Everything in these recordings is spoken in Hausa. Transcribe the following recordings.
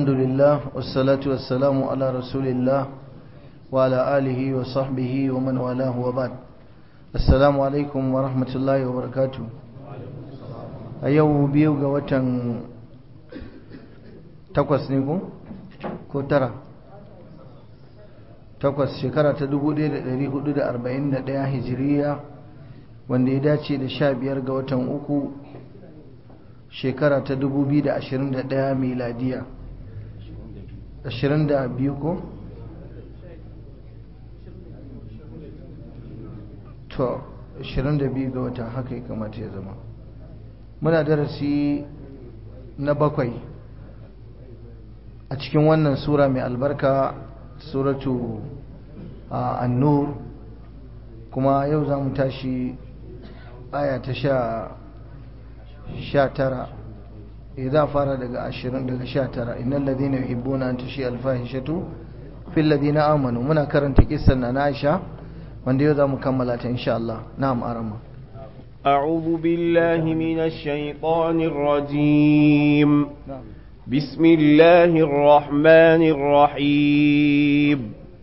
الحمد لله والصلاة والسلام على رسول الله وعلى آله وصحبه ومن والاه وبعد السلام عليكم ورحمة الله وبركاته أيوه بيوغا وطن takwas ne ko? ko tara takwas shekara ta 1441 hijiriya wanda ya dace da sha biyar ga watan uku shekara ta 2021 miladiya 22 ko? to 22 ga wata haka ya kamata ya zama muna darasi na bakwai a cikin wannan sura mai albarka suratu an-nur kuma yau za mu tashi aya ta sha sha tara idan fara daga ashirin daga sha tara innan ladina yuhibbuna an tashi alfahishatu fil ladina amanu muna karanta kissan na Aisha wanda yau za mu kammala ta insha Allah na'am arama أعوذ بالله من الشيطان الرجيم na'am بسم الله الرحمن الرحيم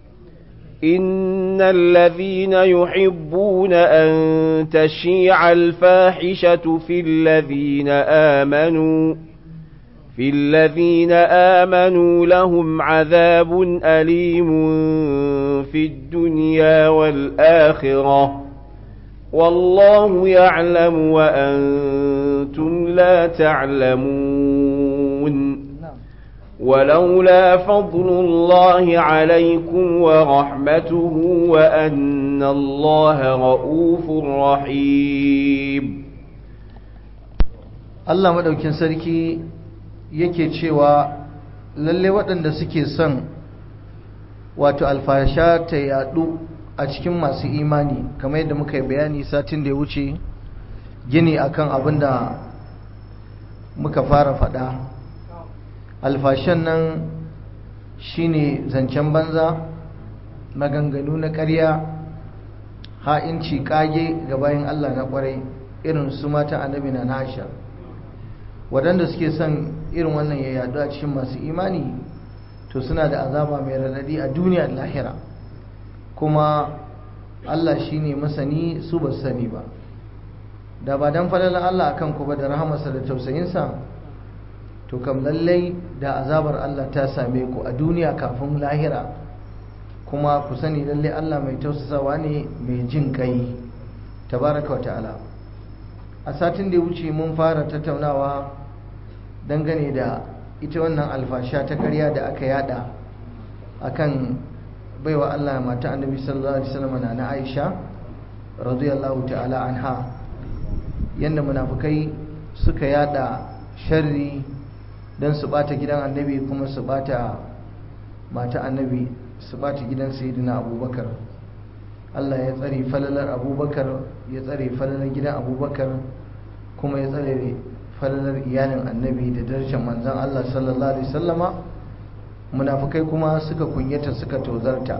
إن الذين يحبون أن تشيع الفاحشة في الذين آمنوا في الذين آمنوا لهم عذاب أليم في الدنيا والآخرة والله يعلم وأنتم لا تعلمون ولولا فضل الله عليكم ورحمته وأن الله رؤوف رحيم Allah madaukin sarki yake cewa lalle waɗanda suke son wato alfasha ta yadu a cikin masu imani kamar yadda muka yi bayani satin da ya wuce gini akan abin da muka fara faɗa alfashan nan shine zancen banza maganganu na ƙarya ha'inci ƙage ga bayan Allah na ƙwarai irin su mata annabi na Aisha waɗanda suke son irin wannan ya yadu a cikin masu imani to suna da azaba mai radadi a duniya da lahira kuma Allah shine masani su ba sani ba da ba dan falalan Allah akan ku ba da rahamarsa da tausayinsa to kam lallai da azabar Allah ta same ku a duniya kafin lahira kuma ku sani lallai Allah mai tausasawa ne mai jin kai tabaraka wa ta'ala a satin da ya wuce mun fara tattaunawa dangane da ita wannan alfasha ta karya da aka yada akan baiwa Allah mata annabi sallallahu alaihi wasallam na Aisha radiyallahu ta'ala anha yanda munafukai suka yada sharri don su bata gidan annabi kuma su bata mata annabi su bata gidan sayyidina abubakar Allah ya tsare falalar abubakar ya tsare falalar gidan abubakar kuma ya tsare falalar iyalin annabi da darajar manzan Allah sallallahu alaihi sallama munafukai kuma suka kunyata suka tozarta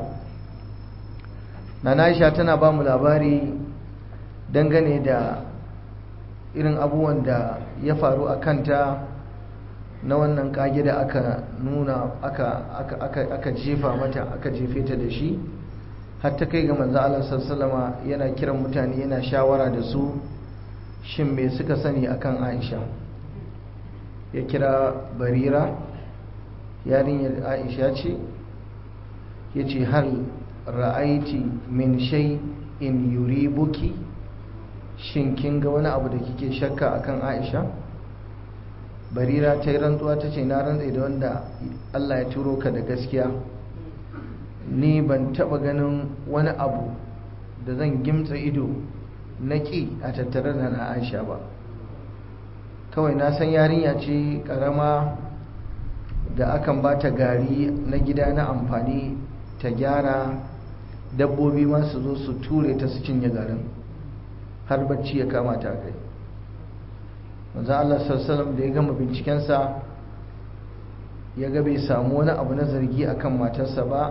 na Aisha tana ba mu labari dangane da irin abubuwan da ya faru a kanta na wannan kage da aka nuna aka, aka, aka, aka jefa mata aka jefe ta da shi har ta kai ga manzo Allah sallama yana kiran mutane yana shawara da su shin me suka sani akan Aisha ya kira Barira yarinyar Aisha ce yace hal ra'aiti min shay'in yuribuki shin kin ga wani abu da kike shakka akan Aisha barira ta yi rantsuwa ta ce na rantsa da wanda Allah ya turo ka da gaskiya ni ban taba ganin wani abu da zan gimtsa ido na ƙi a tattare da na Aisha ba kawai na san yarinya ce ƙarama da akan ba ta gari na gida na amfani ta gyara dabbobi ma su zo su ture ta su cinye garin har bacci ya kama ta kai manzo Allah sallallahu da ya gama bincikensa ya ga bai samu wani abu na zargi akan matarsa ba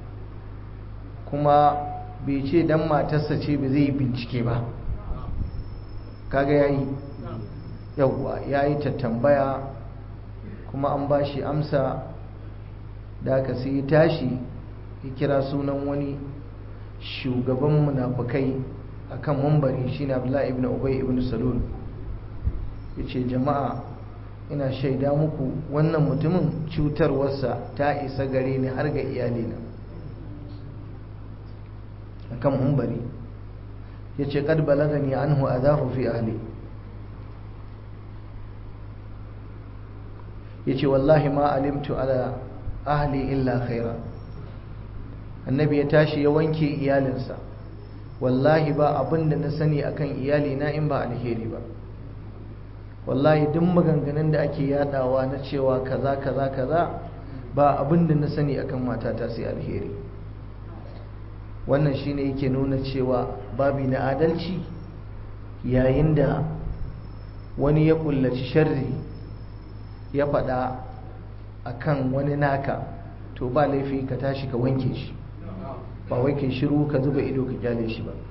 kuma bai ce dan matarsa ce ba zai yi bincike ba kaga yayi yawwa yayi ta tambaya kuma an ba shi amsa da aka sai tashi ya kira sunan wani shugaban munafukai akan mambari shine Abdullahi ibn Ubay ibn Salul yace jama'a ina shaida muku wannan mutumin cutarwarsa ta isa gare ni har ga iyalina akan mambari yace qad balagani anhu adahu fi ahli yace wallahi ma alimtu ala ahli illa khaira annabi ya tashi ya wanke iyalinsa wallahi ba abin da na sani akan iyalina in ba alheri ba wallahi duk maganganun da ake yadawa na cewa kaza kaza kaza ba abin da na sani akan matata sai alheri wannan shine yake nuna cewa babi na adalci yayin da wani ya kullaci sharri ya faɗa akan wani naka to ba laifi ka tashi ka wanke shi ba wai kai shiru ka zuba ido ka kyale shi ba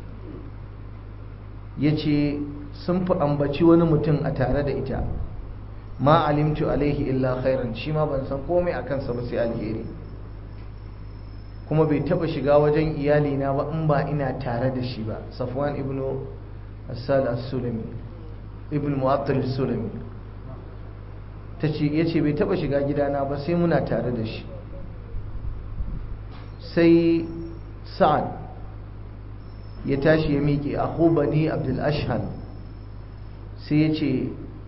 yace sun fi ambaci wani mutum a tare da ita ma alimtu alaihi illa khairan shi ma ban san komai a kansa ba sai alheri kuma bai taba shiga wajen iyalina ba in ba ina tare da shi ba safwan ibnu asal as-sulami ibn mu'attal as-sulami tace yace bai taba shiga gidana ba sai muna tare da shi sai sa'ad ya tashi ya miƙe a bani abdul ashhan sai ya ce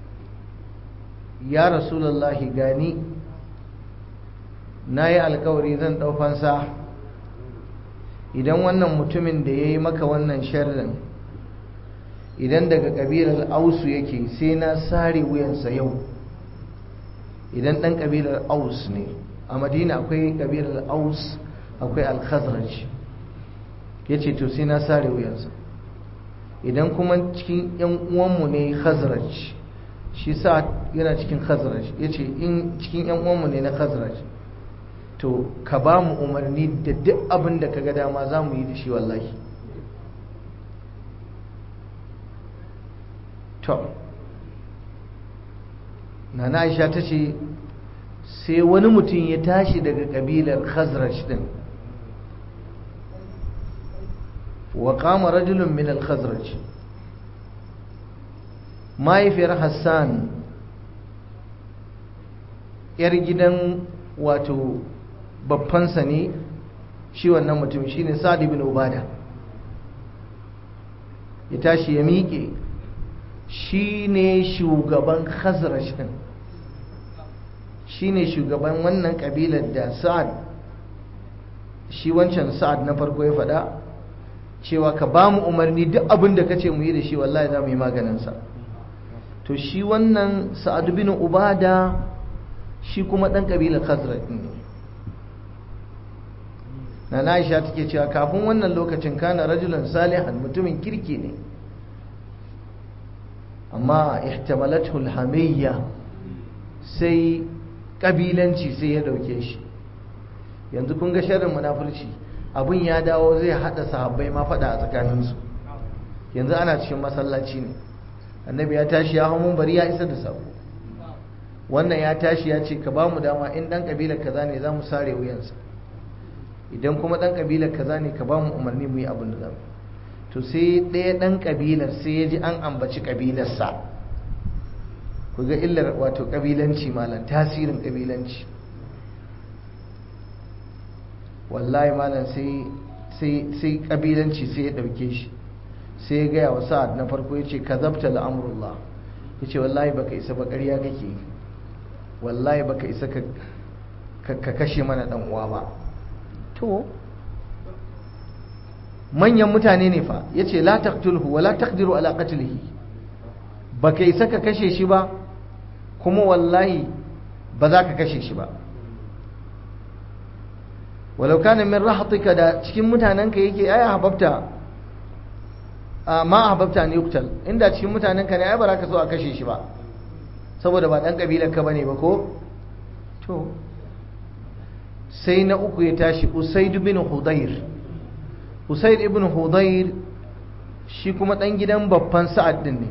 ya rasulallahi gani na yi alkawari zan ɗaufansa idan wannan mutumin da ya yi maka wannan sharrin idan daga ƙabilar ausu yake sai na sare wuyansa yau idan ɗan ƙabilar aus ne a madina akwai ƙabilar aus akwai alkhazraj ya ce to sai na sare wuyansa idan kuma cikin yan uwanmu ne khazraj shi sa yana cikin khazraj ya ce in cikin yan uwanmu ne na khazraj to ka ba mu umarni da duk abin da ka ga dama za mu yi da shi wallahi to nana aisha ta ce sai wani mutum ya tashi daga kabilar khazraj din وقام رجل من الخزرج mahaifiyar hassan yar gidan wato babbansa ne shi wannan mutum shi ne sa'ad ibn ubada ya tashi ya miƙe shi ne shugaban khazraj din shi ne shugaban wannan ƙabilar da sa'ad shi wancan sa'ad na farko ya faɗa cewa ka ba mu umarni duk abin da ka ce mu yi da shi wallahi za mu yi maganinsa to shi wannan sa'ad bin ubada shi kuma ɗan ƙabilar khazraj ne na Aisha take cewa kafin wannan lokacin kana rajulan salihan mutumin kirki ne amma ihtamalathu alhamiyya sai kabilanci sai ya dauke shi yanzu kun ga sharrin munafurci abun ya dawo zai hada sahabbai ma fada a tsakaninsu yanzu ana cikin masallaci ne annabi ya tashi ya hamun bari ya isa da sabo wannan ya tashi ya ce ka ba mu dama in dan kabilar kaza ne za mu sare wuyansa idan kuma dan kabilar kaza ne ka ba mu umarni mu yi abin da zamu to sai ɗaya dan kabilar sai ya ji an ambaci kabilarsa ku ga illar wato kabilanci malam tasirin kabilanci wallahi malam sai sai sai kabilanci sai ya dauke shi sai ya gaya wa sa'ad na farko ya ce ka zabta al'amurullah ya ce wallahi baka isa ba ƙarya kake wallahi baka isa ka kashe mana ɗan uwa ba to manyan mutane ne fa ya ce la taqtulhu wa la taqdiru ala qatlihi baka isa ka kashe shi ba kuma wallahi ba za ka kashe shi ba walau kana min rahatika da cikin mutanenka yake ai hababta ma ahbabta ne yuktal inda cikin mutanen ka ne ai ba za ka so a kashe shi ba saboda ba dan kabilar ka bane ba ko to sai na uku ya tashi usaid bin hudayr usaid ibn hudayr shi kuma dan gidan babban sa'ad din ne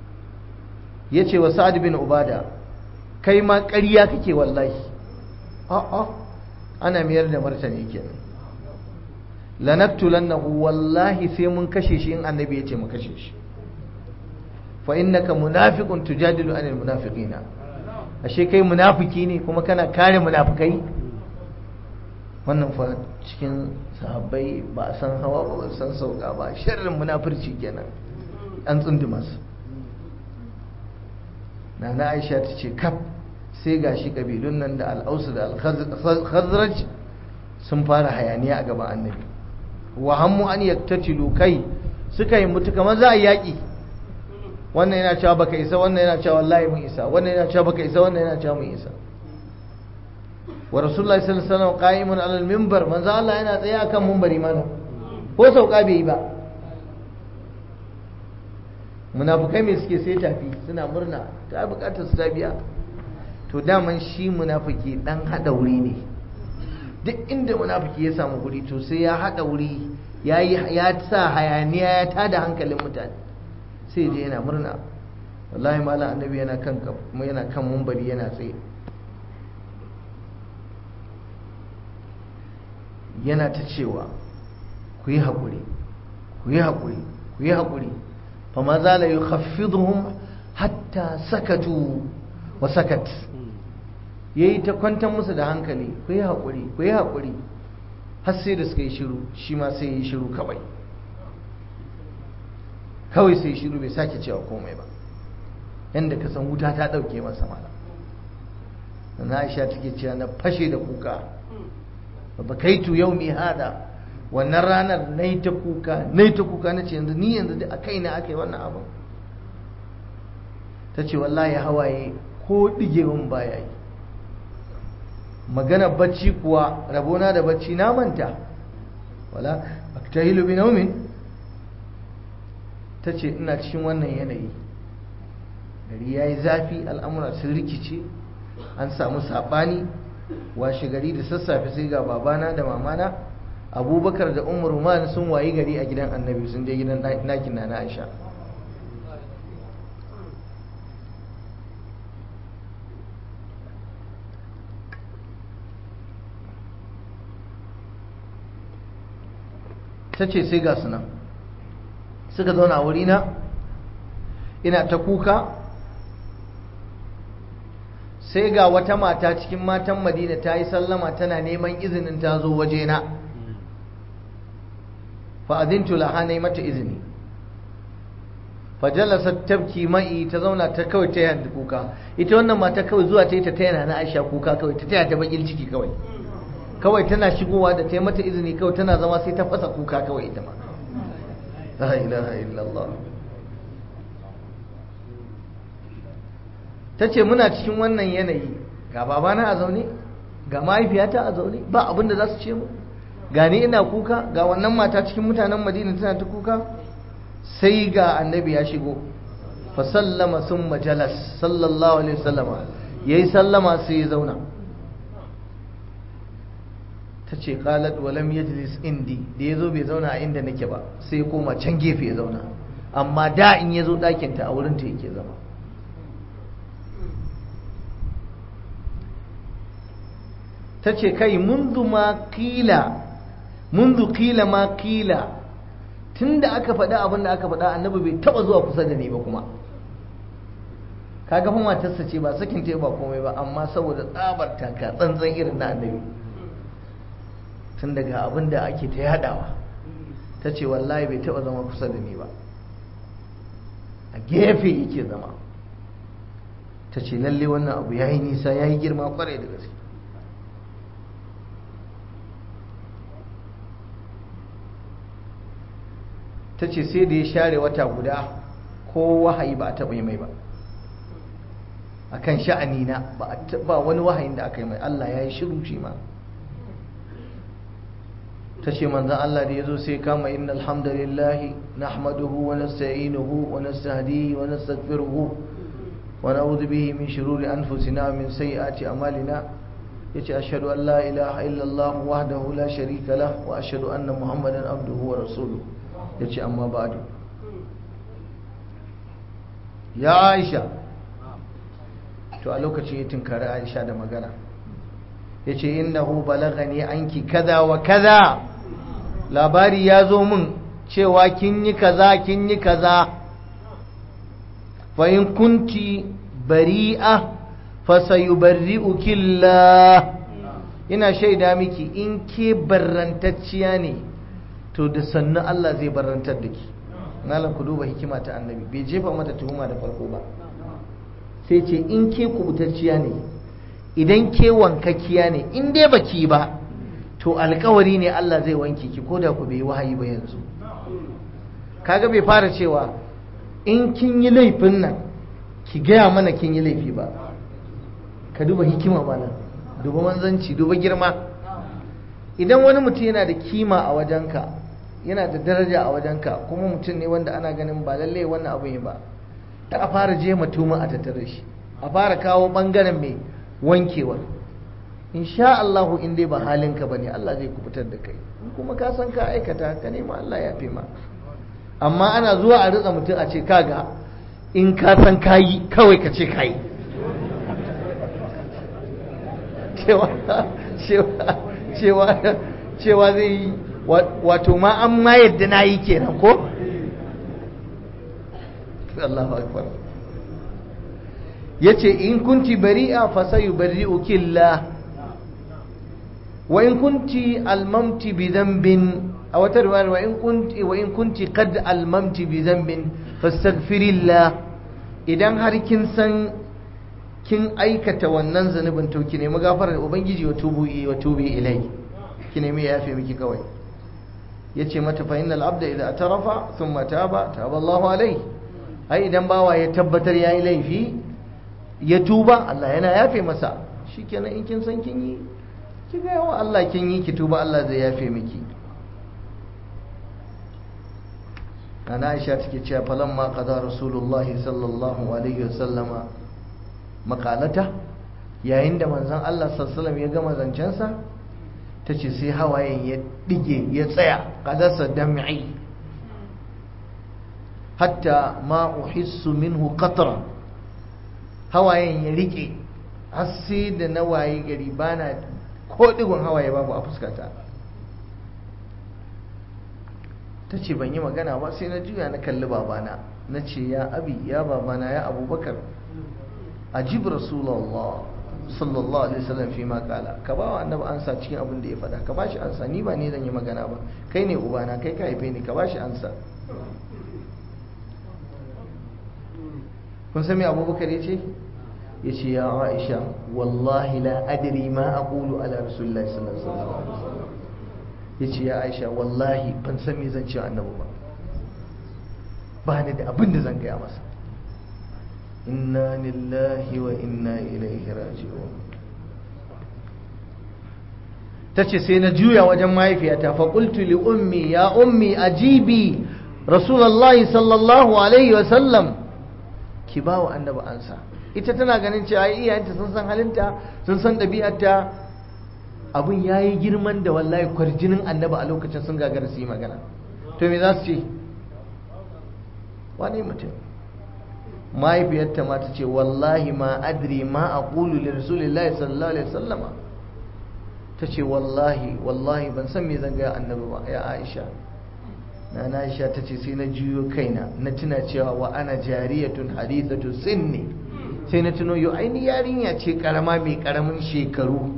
yace wa sa'ad bin ubada kai ma ƙarya kake wallahi a'a ana mayar da martani kenan lanaktulannahu wallahi sai mun kashe shi in annabi ya ce mu kashe shi fa innaka munafiqun tujadilu anil munafiqina ashe kai munafiki ne kuma kana kare munafikai wannan fa cikin sahabbai ba a san hawa ba ba san sauka ba sharrin munafurci kenan an tsunduma su nana Aisha ta ce kaf sai gashi kabilun nan da al-Aus da al-Khazraj sun fara hayaniya a gaban annabi wa hammu an yaktatilu kai suka yi mutu kamar za a yaƙi wannan yana cewa baka isa wannan yana cewa wallahi mun isa wannan yana cewa baka isa wannan yana cewa mun isa wa rasulullahi sallallahu alaihi wasallam qa'imun ala al-minbar manzo Allah yana tsaye akan minbari mana ko sauka bai yi ba munafukai me suke sai tafi suna murna ta bukatar su ta biya to daman shi munafiki dan hada wuri ne duk inda munafiki ya samu guri to sai ya hada wuri ya ya sa hayaniya ya tada hankalin mutane sai je yana murna wallahi malam annabi yana kan yana kan mumbari yana tsaye yana ta cewa ku yi haƙuri ku yi haƙuri ku yi haƙuri fa ma za la yukhaffiduhum hatta sakatu wa sakat yayi ta kwantar musu da hankali ku yi haƙuri ku yi haƙuri har sai da suka yi shiru shi ma sai yi shiru kawai kawai sai shiru bai sake cewa komai ba yadda ka san wuta ta ɗauke masa mala na aisha take cewa na fashe da kuka ba kai tu yau mi hada wannan ranar na yi ta kuka na yi ta kuka na ce yanzu ni yanzu a kai na aka yi wannan abin ta ce wallahi hawaye ko ɗigewan baya yi magana bacci kuwa rabona da bacci na manta wala aktahilu bi naumin ta ce ina cikin wannan yanayi gari ya yi zafi al'amura sun rikice an samu saɓani washe gari da sassafe sai ga babana da mamana abubakar da umar man sun wayi gari a gidan annabi sun je gidan nakin na na aisha ta ce sai ga sunan suka zauna a wurina ina ta kuka sai ga wata mata cikin matan madina ta yi sallama tana neman izinin ta zo wajena fa'azintu laha na mata izini fajalasar tabki ma'i ta zauna ta kawai ta yanda kuka ita wannan mata kawai zuwa ta yi ta tayana na aisha kuka kawai ta taya ta bakin ciki kawai kawai tana shigowa da ta yi mata izini kawai tana zama sai ta fasa kuka kawai ita ma la ilaha illallah ta ce muna cikin wannan yanayi ga babana a zaune ga mahaifiyata a zaune ba abin da za su ce mu gani ina kuka ga wannan mata cikin mutanen madina tana ta kuka sai ga annabi ya shigo fa sallama sun majalas sallallahu alaihi wasallama ya yi sallama sai ya zauna ta ce qalat wa lam yajlis indi da ya zo bai zauna a inda nake ba sai ya koma can gefe ya zauna amma da in ya zo ɗakinta a wurinta yake zama ta ce kai mundu ma kila mundu kila ma kila tun da aka faɗa abin da aka faɗa annabi bai taɓa zuwa kusa da ni ba kuma kaga fa matarsa ce ba sakin ta ba komai ba amma saboda tsabar taka tsantsan irin na annabi tun daga abin da ake ta yadawa ta ce wallahi bai taɓa zama kusa da ni ba a gefe yake zama ta ce lalle wannan abu ya yi nisa ya yi girma kwarai da gaske ta ce sai da ya share wata guda ko wahayi ba a taɓa yi mai ba a kan sha'ani na ba wani wahayin da aka yi mai Allah ya yi shiru shi ma ta ce manzan Allah da ya zo sai kama inna alhamdulillahi na ahmaduhu wa nasta'inuhu wa nastahdihi wa nastaghfiruhu wa na'udhu bihi min shururi anfusina min sayyiati a'malina yace ashhadu an la ilaha illallah wahdahu la sharika lah wa ashhadu anna muhammadan abduhu wa rasuluhu ya ce amma ba da ya aisha to a lokacin ya tunkari aisha da magana ya ce innahu balagani anki kaza wa kaza labari ya zo min cewa kin yi kaza kin yi kaza fa in kunti bari'a fa sayubarri'uki Allah ina shaida miki in ke barrantacciya ne to da sannu Allah zai barrantar da ki malam ku duba hikima ta annabi bai jefa mata tuhuma da farko ba sai ce in ke kubutacciya ne idan ke wankakkiya ne in dai baki ba to alkawari ne Allah zai wanke ki ko da ku bai wahayi ba yanzu kaga bai fara cewa in kin yi laifin nan ki gaya mana kin yi laifi ba ka duba hikima malam duba manzanci duba girma idan wani mutum yana da kima a wajenka yana da daraja a wajenka kuma mutum ne wanda ana ganin ba lalle wannan abu ne ba ta a fara je matuma a tattare shi a fara kawo bangaren mai wankewar insha Allah in dai ba halinka bane Allah zai kubutar da kai in kuma ka san ka aikata ka nema Allah ya fi ma amma ana zuwa a ritsa mutum a ce kaga in ka san kayi kawai ka ce kayi cewa cewa cewa zai yi wato ma an ma yadda na yi kenan ko Allahu akbar yace in kunti bari'a fa sayubarri'uki Allah wa in kunti almamti bi dhanbin aw tarwan wa in kunti wa in kunti qad almamti bi dhanbin fastaghfirillah idan har kin san kin aikata wannan zanubin to ki nemi gafarar ubangiji wa tubu wa tubi ilai ki nemi yafe miki kawai yace mata fa innal abda idza atarafa thumma taba taba Allahu alai ai idan bawa ya tabbatar yayi laifi ya tuba Allah yana yafe masa shikenan in kin san kin yi ki ga yawa Allah kin yi ki tuba Allah zai yafe miki ana Aisha take cewa falamma qada rasulullahi sallallahu alaihi wasallama makalata yayin da manzon Allah sallallahu ya gama zancensa tace sai hawayen ya dige ya tsaya qadasa dam'i hatta ma uhissu minhu qatra hawayen ya rike har sai da na waye gari bana ko digon hawaye babu a fuskata tace ban yi magana ba sai na juya na kalli babana na ce ya abi ya babana ya abubakar ajib rasulullah sallallahu alaihi wasallam fi ma kala ka ba wa annabi ansa cikin abin da ya faɗa ka bashi ansa ni ba ne zan yi magana ba kai ne ubana kai ka haife ni ka bashi ansa kun san me abubakar ya ce ya ce ya aisha wallahi la adri ma aqulu ala rasulillahi sallallahu alaihi wasallam ya ce ya aisha wallahi ban san me zan ce annabi ba ba ni da abin da zan gaya masa inna lillahi wa inna ilaihi raji'un tace sai na juya wajen mahaifiyata fa qultu li ummi ya ummi ajibi rasulullahi sallallahu alaihi wa sallam ki ba wa annabi ansa ita tana ganin cewa iyayenta sun san halinta sun san ɗabi'arta abin yayi girman da wallahi kwarjinin annabi a lokacin sun gagara su yi magana to me za su ce wani mutum mahaifiyarta ma ta ce wallahi ma adri ma a ƙulu li rasulillahi sallallahu alaihi sallama ta ce wallahi wallahi ban san me zan gaya annabi ba ya aisha na na aisha ta ce sai na juyo kaina na tuna cewa wa ana jariyatun hadithatu sinni sai na tuno yau aini yarinya ce karama mai karamin shekaru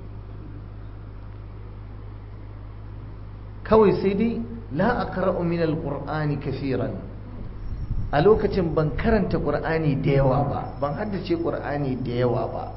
kawai sai dai la aqra'u min alqur'ani kaseeran a lokacin ban karanta ƙur'ani da yawa ba ban haddace ƙur'ani da yawa ba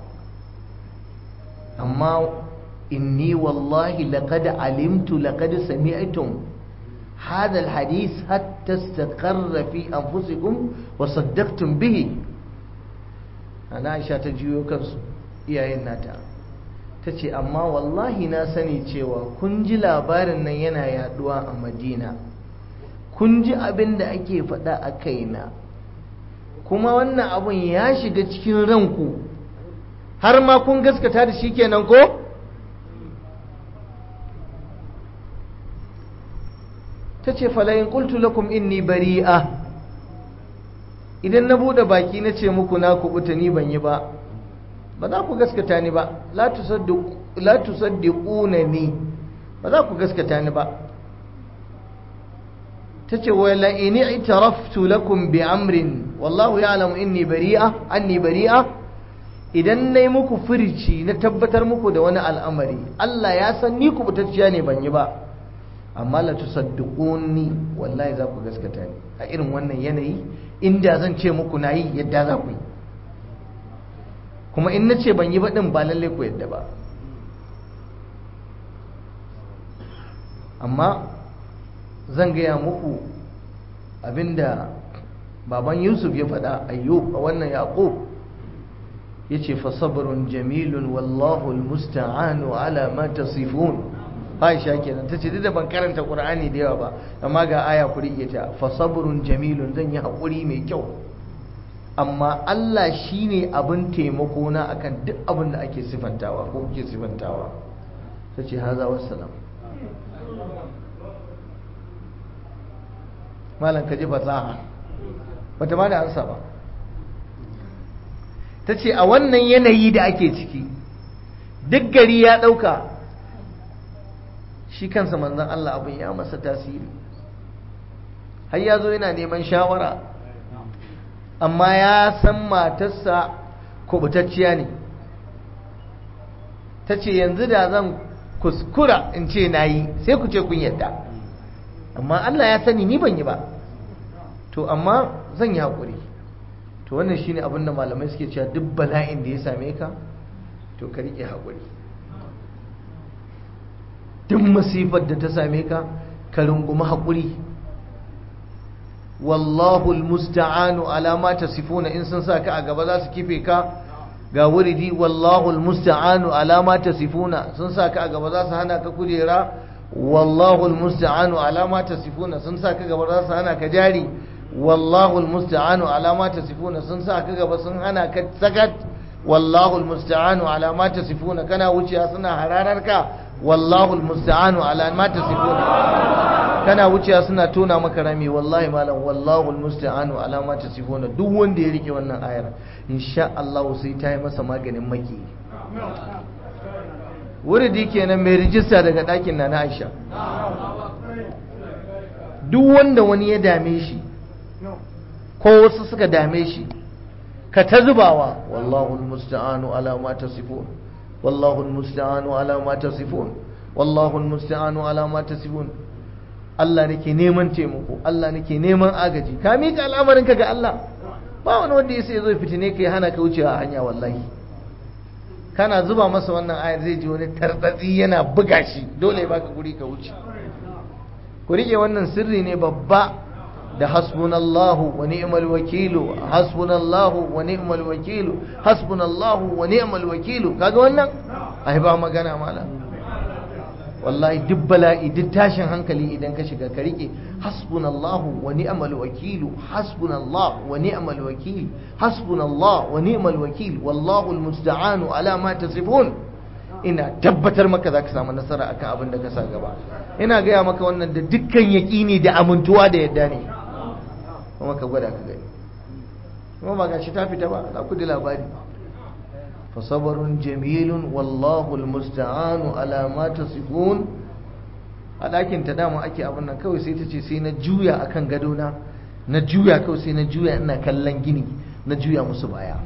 amma inni wallahi laqad alimtu laqad sami'tum hadha alhadith hatta istaqarra fi anfusikum wa saddaqtum bihi ana Aisha ta juyo kansu iyayen nata tace amma wallahi na sani cewa kun ji labarin nan yana yaduwa a Madina kun ji abin da ake faɗa a kaina kuma wannan abin ya shiga cikin ranku har ma kun gaskata da shi kenan ko ta ce falayin ƙultu lakum inni bari'a idan na buɗe baki na ce muku na kubuta ni ban yi ba ba za ku gaskata ni ba la la tusaddiqunani ba za ku gaskata ni ba tace wa la in i'taraftu lakum bi amrin wallahu ya'lamu inni bari'a anni bari'a idan nayi muku furici na tabbatar muku da wani al'amari Allah ya san ni ku butacciya ne ban yi ba amma la tusaddiquni wallahi za ku gaskata ni a irin wannan yanayi inda zan ce muku nayi yadda za ku yi kuma in nace ban yi ba din ba lalle ku yadda ba amma zan gaya muku abinda baban yusuf ya faɗa ayyub a wannan yaƙub ya ce fasabarun jamilun wallahu almusta'anu ala ma tasifun aisha kenan ta ce da ban karanta qur'ani da yawa ba amma ga aya ku rike ta fasabarun jamilun zan yi haƙuri mai kyau amma Allah shine abin taimako na akan duk abin da ake sifantawa ko kuke sifantawa ta ce haza wassalam malam ka ji fasaha bata ma da ansa ba ta ce a wannan yanayi da ake ciki duk gari ya ɗauka shi kansa manzan Allah abin ya masa tasiri har ya zo yana neman shawara amma ya san matarsa kubutacciya ne ta ce yanzu da zan kuskura in ce na yi sai ku ce kun yadda amma Allah ya sani ni ban yi ba to amma zan yi haƙuri to wannan shine abin da malamai suke cewa duk bala'in da ya same ka to ka riƙe haƙuri duk masifar da ta same ka ka rungumi haƙuri wallahu almusta'anu ala ma tasifuna in sun sa ka a gaba za su kife ka ga wuridi wallahu almusta'anu ala ma tasifuna sun sa ka a gaba za su hana ka kujera wallahu almusta'anu ala ma tasifuna sun sa ka gaba za su hana ka jari wallahu almusta'anu ala ma tasifuna sun sa ka gaba sun hana ka sakat wallahu almusta'anu ala ma tasifuna kana wuciya suna hararar ka wallahu almusta'anu ala ma tasifuna kana wuciya suna tona maka rami wallahi malam wallahu almusta'anu ala ma tasifuna duk wanda ya rike wannan ayar insha Allah sai ta yi masa maganin maki wuridi kenan mai rijista daga ɗakin na na Aisha duk wanda wani ya dame shi ko wasu suka dame shi ka ta zubawa wallahu almusta'anu ala ma tasifun wallahu almusta'anu ala ma tasifun wallahu almusta'anu ala ma tasifun Allah nake neman taimako Allah nake neman agaji ka mika al'amarinka ga Allah ba wani wanda ya sai zo fitine ka ya hana ka wucewa a hanya wallahi kana zuba masa wannan ayar zai ji wani tartsatsi yana buga shi dole ya baka guri ka wuce ku rike wannan sirri ne babba da hasbunallahu wa ni'mal wakilu hasbunallahu wa ni'mal wakilu hasbunallahu wa ni'mal wakilu kaga wannan ai ba magana mala wallahi duk bala'i duk tashin hankali idan ka shiga ka rike hasbunallahu wa ni'mal wakilu hasbunallahu wa ni'mal wakil hasbunallahu wa ni'mal wakil wallahu almusta'anu ala ma tasifun ina tabbatar maka zaka samu nasara akan abin da ka sa gaba ina gaya maka wannan da dukkan yaƙini da amintuwa da yadda ne kuma ka gwada ka gani kuma ba gashi ta fita ba za ku ji labari fasabarun jamilun wallahu almusta'anu ala ma tasifun a ɗakin ta dama ake abin nan kawai sai ta ce sai na juya akan gadona na juya kawai sai na juya ina kallon gini na juya musu baya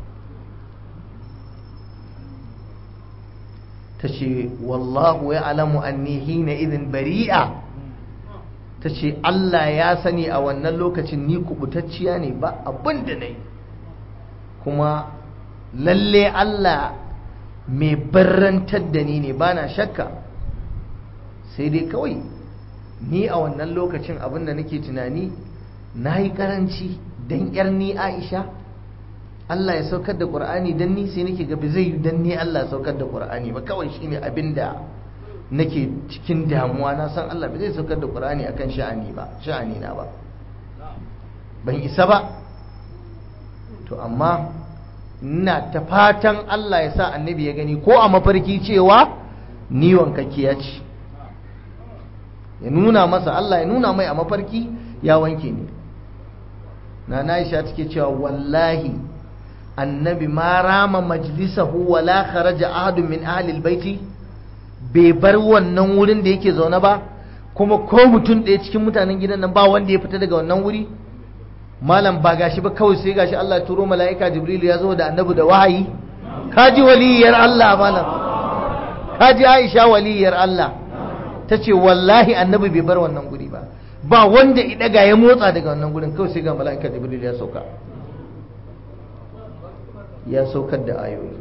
ta ce wallahu ya alamu anni hina idin bari'a ta ce Allah ya sani a wannan lokacin ni kubutacciya ne ba abin da na yi kuma lalle Allah mai barrantar da ni ne ba na shakka sai dai kawai ni a wannan lokacin abin da nake tunani na yi karanci don yar ni Aisha Allah ya saukar da Qur'ani dan ni sai nake ga ba zai yi dan ni Allah ya saukar da Qur'ani ba kawai shine abinda nake cikin damuwa na san Allah ba zai saukar da Qur'ani akan sha'ani ba sha'ani na ba ban isa ba to amma ina ta fatan Allah ya sa annabi ya gani ko a mafarki cewa ni wankakkiya ce ya nuna masa Allah ya nuna mai a mafarki ya wanke ni na Aisha take cewa wallahi annabi ma rama majlisahu wala kharaja ahadun min ahli albayti bai bar wannan wurin da yake zaune ba kuma ko mutum ɗaya cikin mutanen gidan nan ba wanda ya fita daga wannan wuri malam ba gashi ba kawai sai gashi Allah turo mala'ika Jibril ya zo da annabi da wahayi kaji waliyar Allah malam kaji Aisha waliyar Allah tace wallahi annabi bai bar wannan guri ba ba wanda ya daga ya motsa daga wannan gurin kawai sai ga mala'ika Jibril ya sauka ya saukar da ayoyi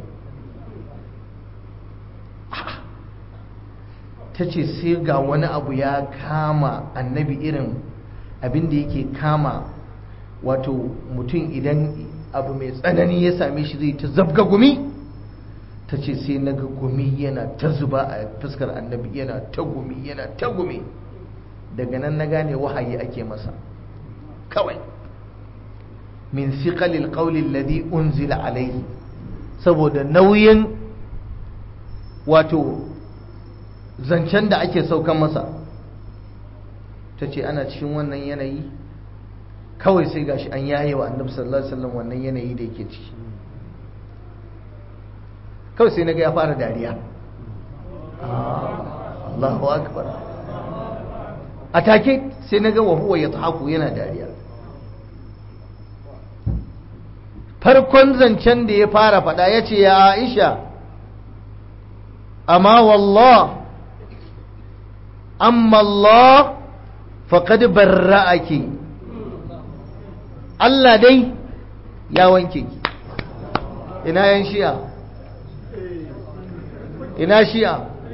ta ce sai ga wani abu ya kama annabi irin abin da yake kama wato mutum idan abu mai tsanani ya same shi zai ta zabga gumi ta ce sai na ga gumi yana ta zuba a fuskar annabi yana ta gumi yana ta gumi daga nan na gane wahayi ake masa kawai min siqalil qawli alladhi unzila alayhi saboda nauyin wato zancen da ake saukan masa ta ce ana cikin wannan yanayi kawai sai gashi an yaye wa annabi sallallahu alaihi wasallam wannan yanayi da yake ciki kawai sai naga ya fara dariya Allahu akbar a take sai naga wa huwa yadhaku yana dariya farkon zancen da ya fara faɗa ya ce ya Aisha amma wallah amma Allah faƙad barra'aki Allah dai ya wanke ki ina yan shi'a ina shi'a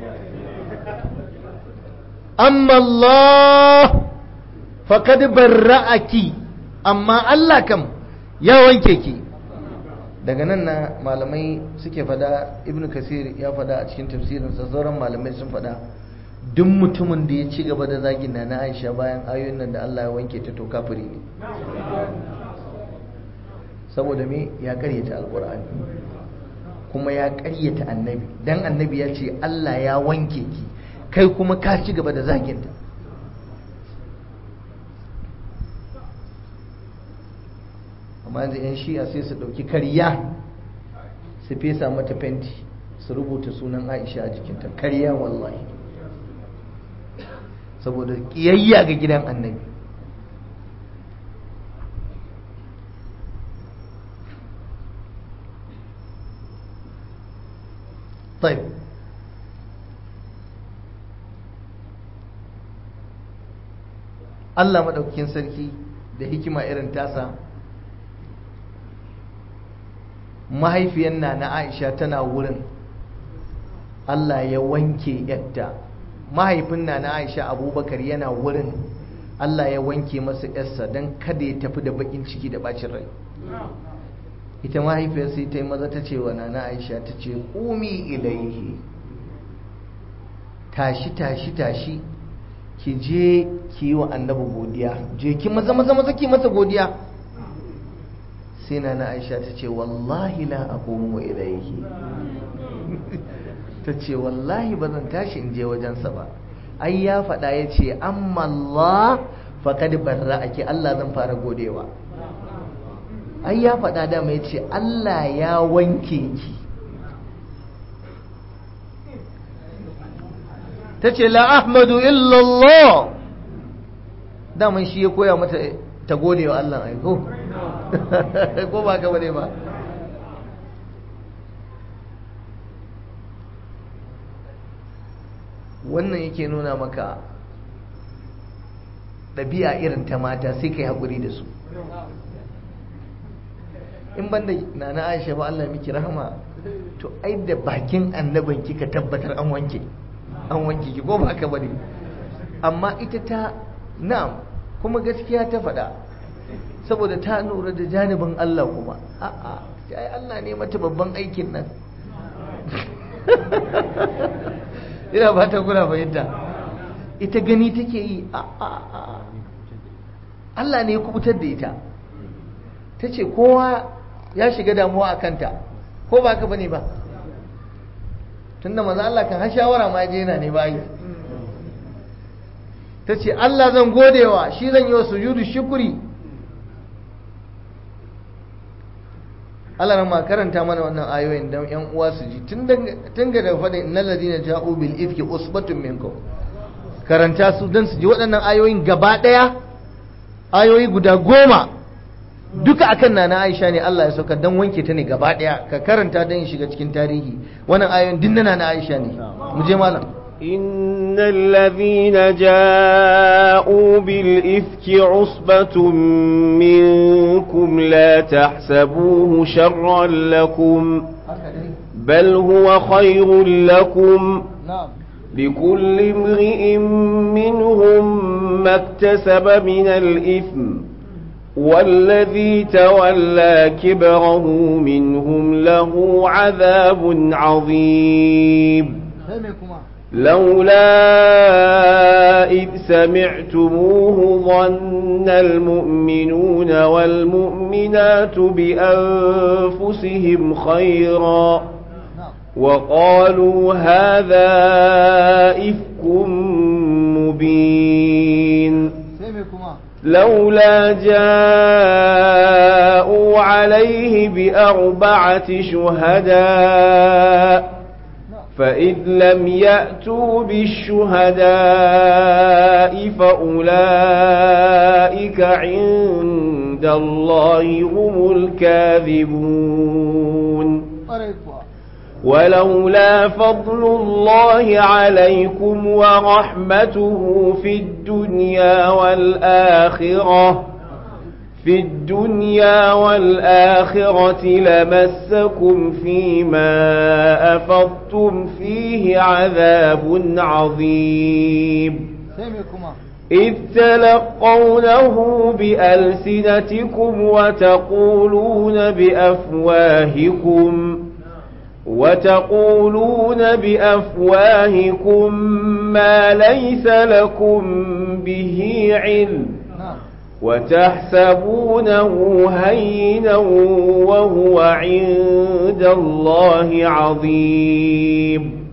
amma Allah faƙad barra'aki amma Allah kam ya wanke ki daga nan na malamai suke fada ibnu kasir ya fada a cikin tafsirinsa sauran malamai sun fada duk mutumin da ya ci gaba da zagin na na aisha bayan ayoyin nan da Allah ya wanke ta to kafiri ne saboda me ya karyata alkur'ani kuma ya karyata annabi dan annabi ya ce Allah ya wanke ki kai kuma ka ci gaba da zaginta amma yanzu 'yan shi'a sai su ɗauki karya su fesa mata fenti su rubuta sunan aisha a jikinta karya wallahi saboda ƙiyayya ga gidan annabi طيب Allah maɗaukakin sarki da hikima irin tasa mahaifiyar na na Aisha tana wurin Allah ya wanke yadda mahaifin na na Aisha Abubakar yana wurin Allah ya wanke masa yarsa don kada ya tafi da bakin ciki da bacin rai ita mahaifiyar sai ta yi maza ta ce wa nana Aisha ta ce umi ilaihi tashi tashi tashi ki je ki yi wa annabi godiya je ki maza maza maza ki masa godiya sai na na aisha ta ce wallahi la aqumu ilayhi ta ce wallahi ba zan tashi in je wajensa ba ai ya faɗa ya ce amma Allah faqad barra ake Allah zan fara godewa ai ya faɗa dama ya ce Allah ya wanke ki ta ce la ahmadu illallah daman shi ya koya mata ta gode wa Allah aiko ko ba ka bane ba wannan yake nuna maka ɗabi'a irin ta mata sai ka yi haƙuri da su in banda na na aisha ba Allah miki rahama to ai da bakin annabin kika tabbatar an wanke an wanke ki ko ba ka bane amma ita ta na'am kuma gaskiya ta faɗa saboda ta lura da janibin Allah kuma a'a ai Allah ne mata babban aikin nan ina ba ta kuna fahimta ita gani take yi a'a Allah ne ya kubutar da ita ta ce kowa ya shiga damuwa a kanta ko ba ka bane ba tunda maza Allah kan har shawara ma je yana ne bayi ta ce Allah zan godewa shi zan yi wa sujudu shukuri Allah ran ma karanta mana wannan ayoyin dan ƴan uwa su ji tun daga da faɗin innal ladina ja'u bil ifki usbatun minkum karanta su dan su ji waɗannan ayoyin gaba ɗaya ayoyi guda goma duka akan nana Aisha ne Allah ya sauka dan wanke ta ne gaba ɗaya ka karanta dan shiga cikin tarihi wannan ayoyin din na Aisha ne mu je malam إن الذين جاءوا بالإفك عصبة منكم لا تحسبوه شرا لكم بل هو خير لكم لكل امرئ منهم ما اكتسب من الإثم والذي تولى كبره منهم له عذاب عظيم لولا إذ سمعتموه ظن المؤمنون والمؤمنات بأنفسهم خيرا وقالوا هذا إفك مبين لولا جاءوا عليه بأربعة شهداء فإذ لم يأتوا بالشهداء فأولئك عند الله هم الكاذبون ولولا فضل الله عليكم ورحمته في الدنيا والآخرة في الدنيا والآخرة لمسكم فيما أفضتم فيه عذاب عظيم إذ تلقونه بألسنتكم وتقولون بأفواهكم وتقولون بأفواهكم ما ليس لكم به علم وتحسبونه هينا وهو عند الله عظيم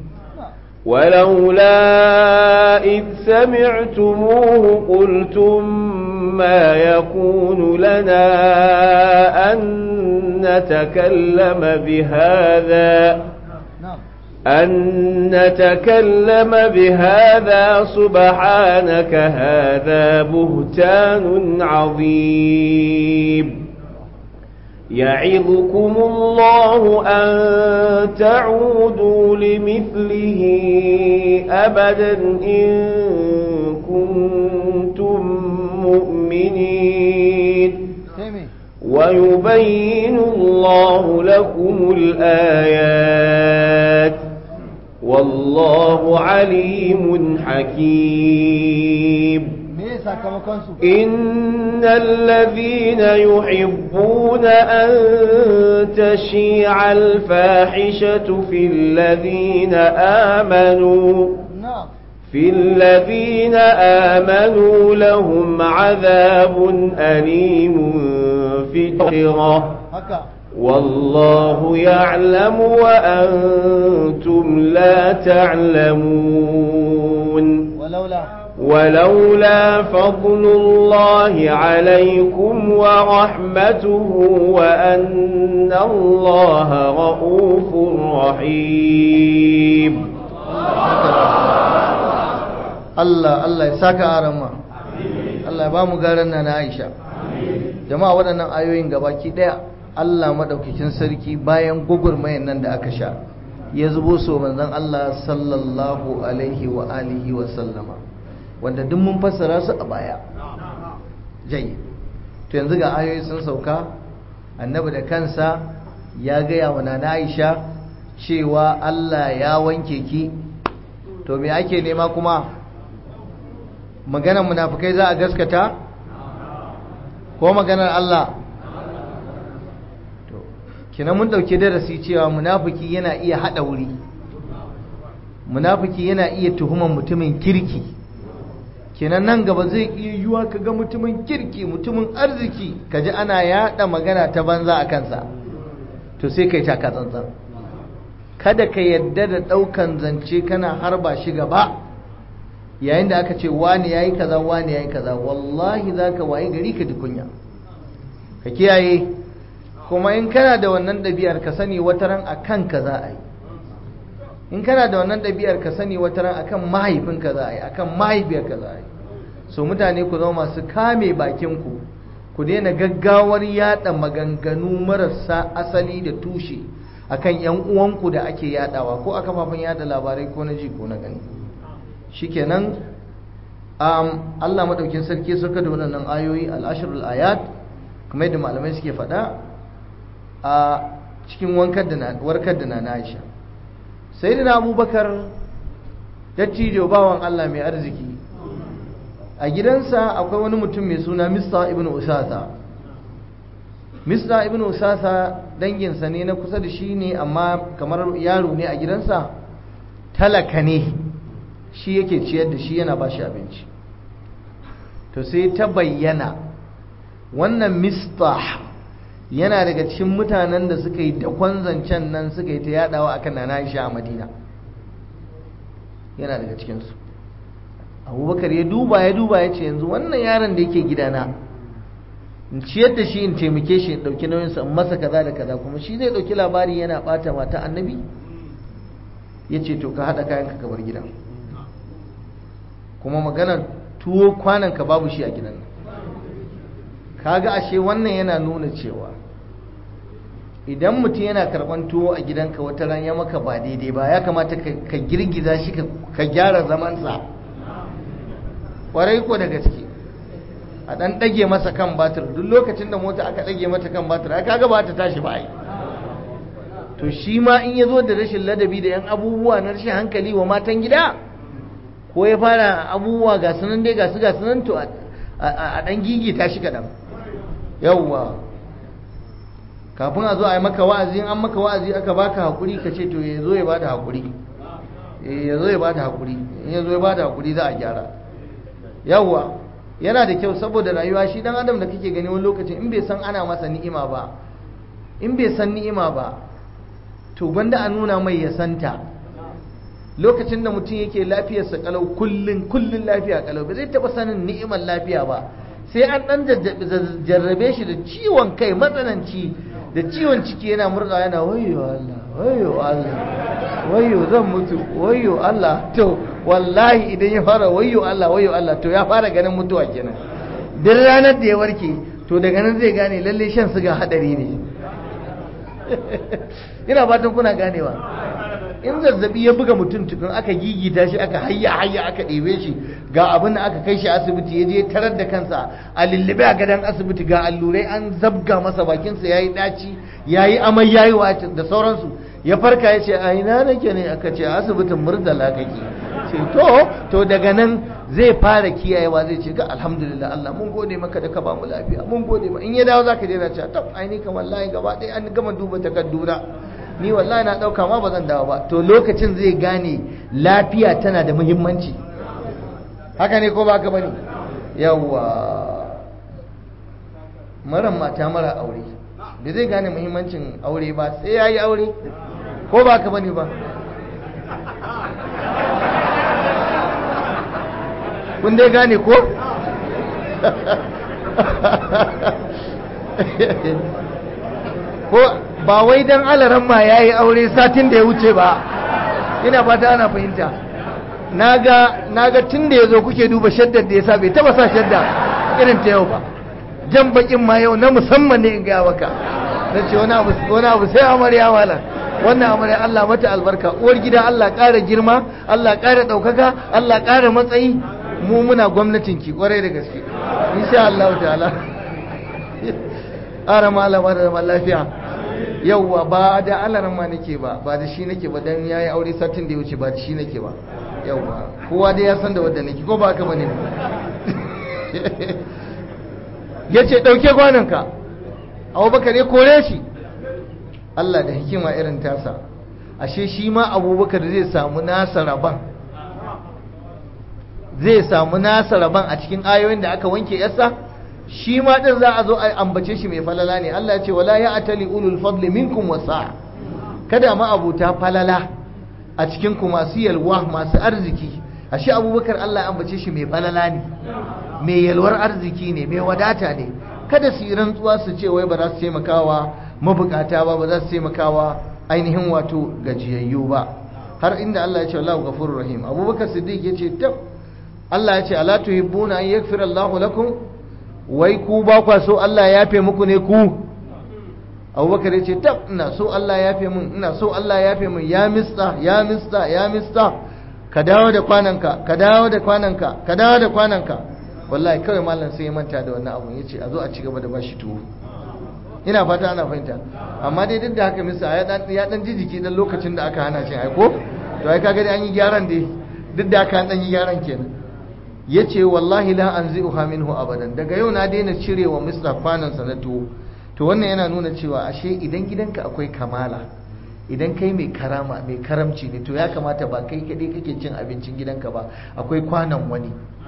ولولا إذ سمعتموه قلتم ما يكون لنا أن نتكلم بهذا أن نتكلم بهذا سبحانك هذا بهتان عظيم يعظكم الله أن تعودوا لمثله أبدا إن كنتم مؤمنين ويبين الله لكم الآيات والله عليم حكيم إن الذين يحبون أن تشيع الفاحشة في الذين آمنوا في الذين آمنوا لهم عذاب أليم في الآخرة والله يعلم وأنتم لا تعلمون ولولا ولولا فضل الله عليكم ورحمته وأن الله رؤوف رحيم Allah Allah ya saka arama Allah ya ba mu garan na na Aisha jama'a waɗannan ayoyin gabaki ɗaya Allah madaukakin sarki bayan gugurmayan nan da aka sha ya zubo so manzon Allah sallallahu alaihi wa alihi wa sallama wanda duk mun fassara su a baya jayi to yanzu ga ayoyi sun sauka annabi da kansa ya gaya wa nana Aisha cewa Allah ya wanke ki to me ake nema kuma maganar munafikai za a gaskata ko maganar Allah to kina mun dauke darasi cewa munafiki yana iya hada wuri munafiki yana iya tuhuman mutumin kirki kenan nan gaba zai iya yiwa ka ga mutumin kirki mutumin arziki kaji ana yada magana ta banza a kansa to sai kai taka tsantsan kada ka yadda da daukan zance kana harba shi gaba yayin da aka ce wani yayi kaza wani yayi kaza wallahi zaka waye gari ka ji kunya ka kiyaye kuma in kana da wannan ɗabi'ar ka sani wata ran a kanka za a yi in kana da wannan ɗabi'ar ka sani wata ran akan mahaifinka za a yi akan mahaifiyarka za a yi so mutane ku zama masu kame bakinku ku daina gaggawar yada maganganu marasa asali da tushe akan yan uwanku da ake yadawa ko a kafafen yada labarai ko na ji ko na gani shikenan um, Allah madaukin sarki suka da wannan ayoyi al-ashrul ayat kuma yadda malamai suke faɗa a cikin wankar da warkar da na Aisha sayyidina Abubakar dattijo bawan Allah mai arziki a gidansa akwai wani mutum mai suna Mista ibn Usasa Mista ibn Usasa danginsa ne na kusa da shi ne amma kamar yaro ne a gidansa talaka ne shi yake ciyar da shi yana ba shi abinci to sai ta bayyana wannan Mista yana daga cikin mutanen da suka yi dakon zancen nan suka yi ta yadawa akan Nana Aisha a Madina yana daga cikinsu abubakar ya duba ya duba ya ce yanzu wannan yaron da yake gidana in ciyar da shi in taimake shi in ɗauki nauyinsa in masa kaza da kaza kuma shi zai ɗauki labari yana ɓata mata annabi ya ce to ka haɗa kayan ka bar gidan kuma maganar tuwo kwanan ka babu shi a gidan kaga ashe wannan yana nuna cewa idan mutum yana karɓan tuwo a gidanka wata ran ya maka ba daidai ba ya kamata ka girgiza shi ka gyara zamansa kwarai ko da gaske a dan dage masa kan batir duk lokacin da mota aka dage mata kan batir aka ga ba ta tashi ba ai to shi ma in ya zo da rashin ladabi da yan abubuwa na rashin hankali wa matan gida ko ya fara abubuwa ga sunan dai ga su ga sunan to a dan gigita shi kadan yawwa kafin a zo a yi maka wa'azi an maka wa'azi aka baka hakuri ka ce to ya zo ya bada hakuri ya zo ya bada hakuri in ya zo ya bada hakuri za a gyara yawwa yana da kyau saboda rayuwa shi dan adam da kake gani wani lokacin in bai san ana masa ni'ima ba in bai san ni'ima ba to gwanda a nuna mai ya santa lokacin da mutum yake lafiyarsa kalau kullun kullun lafiya kalau ba zai taba sanin ni'imar lafiya ba sai an dan jarrabe shi da ciwon kai matsananci da ciwon ciki yana murɗa yana wayo Allah wayo Allah wayo zan mutu wayo Allah to wallahi idan ya fara wayo Allah wayo Allah to ya fara ganin mutuwa kenan duk ranar da ya warke to daga nan zai gane lalle shan siga hadari ne ina fatan kuna ganewa in zazzabi ya buga mutum tukun aka gigita shi aka hayya hayya aka ɗebe shi ga abin da aka kai shi asibiti ya je tarar da kansa a lullube a gadon asibiti ga allurai an zabga masa bakinsa ya yi ɗaci ya yi amai ya yi da sauransu ya farka ya ce a ina nake ne aka ce asibitin murtala kake ce to to daga nan zai fara kiyayewa zai ce ga alhamdulillah Allah mun gode maka da ka ba mu lafiya mun gode ma in ya dawo zaka je na ce tab ai ni kan wallahi gaba ɗaya an gama duba takadduna ni wallahi na ɗauka ma ba zan dawo ba to lokacin zai gane lafiya tana da muhimmanci haka ne ko ba haka bane yawwa maran mata mara aure da zai gane muhimmancin aure ba sai ya yi aure ko ba haka bane ba kun dai gane ko ko ba wai dan alaran ma ya yi aure satin da ya wuce ba ina fata ana fahimta na ga tun da ya zo kuke duba shaddar da ya sa bai taba sa shadda irin ta yau ba jan bakin ma yau na musamman ne in gaya maka na ce wani abu sai amarya wala wannan amarya Allah mata albarka uwar gida Allah ƙara girma Allah ƙara ɗaukaka Allah ƙara matsayi mu muna gwamnatin ki kwarai da gaske insha Allah ta'ala ƙara malama da zaman lafiya yauwa ba da alaran ma nake ba ba da shi nake ba dan yayi aure satin da ya wuce ba da shi nake ba yauwa kowa dai ya san da wanda nake ko ba haka bane yace dauke gwananka Abubakar ya kore shi Allah da hikima irin tasa ashe shi ma Abubakar zai samu nasa raban zai samu nasa raban a cikin ayoyin da aka wanke yasa shi ma din za a zo a ambace shi mai falala ne Allah ya ce wala ya atali ulul fadli minkum wasa kada ma abuta falala a cikin ku masu yalwa masu arziki ashe abubakar Allah ya ambace shi mai falala ne mai yalwar arziki ne mai wadata ne kada su yi rantsuwa su ce wai ba za su taimakawa mabukata ba ba za su taimakawa ainihin wato gajiyayyu ba har inda Allah ya ce Allahu ghafurur rahim Abubakar Siddiq ya ce tab Allah ya ce ala tuhibbuna an yaghfira Allahu lakum wai ku ba kwa so Allah ya yafe muku ne ku Abubakar ya ce tab ina so Allah ya yafe mun ina so Allah ya yafe mun ya mista ya mista ya mista ka dawo da kwananka ka dawo da kwananka ka dawo da kwananka wallahi kawai mallam sai ya manta da wannan abun yace a zo a ci gaba da bashi tuwo ina fata ana fahimta amma dai duk da haka misa ya dan ya dan ji jiki dan lokacin da aka hana shi ai ko to ai kaga dai an yi gyaran dai duk da haka an dan yi gyaran kenan yace wallahi la anzi'uha minhu abadan daga yau na daina cirewa misla kwanan sa na tuwo to wannan yana nuna cewa ashe idan gidanka akwai kamala idan kai mai karama mai karamci ne to ya kamata ba kai kadai kake cin abincin gidanka ba akwai kwanan wani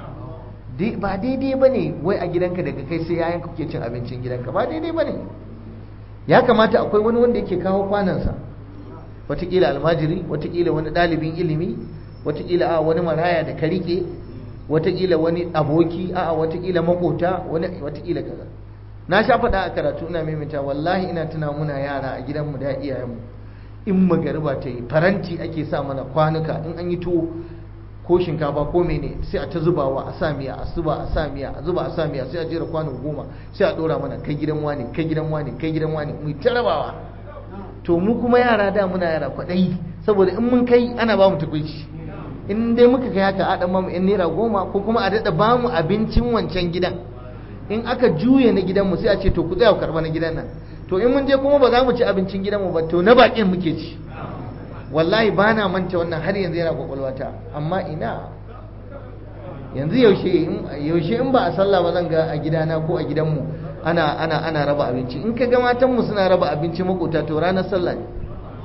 ba daidai ba ne wai a gidanka daga kai sai yayan kuke cin abincin gidanka ba daidai ba ne ya kamata akwai wani wanda yake kawo kwanansa watakila almajiri watakila wani ɗalibin ilimi watakila a wani maraya da ka rike watakila wani aboki a watakila makota watakila kaza na sha faɗa a karatu ina maimaita wallahi ina tuna muna yara a gidanmu da iyayenmu in magariba ta yi faranti ake sa mana kwanuka in an yi tuwo ko shinkafa ko mene sai a ta zubawa a sa miya a zuba a sa miya a zuba a sa miya sai a jera kwano goma sai a dora mana kai gidan wani kai gidan wani kai gidan wani mu ta rabawa to mu kuma yara da muna yara kwaɗayi saboda in mun kai ana ba mu tukuici in dai muka kai haka a dan mamu yan naira goma ko kuma a daɗa ba mu abincin wancan gidan in aka juye na gidanmu sai a ce to ku tsaya ku karɓa na gidan nan to in mun je kuma ba za mu ci abincin gidanmu ba to na baƙin muke ci wallahi ba na manta wannan har yanzu yana kwakwalwata amma ina yanzu yaushe in ba a sallah ba zan ga a gidana ko a gidanmu ana ana ana raba abinci in ka ga matanmu suna raba abinci makota to ranar sallah ne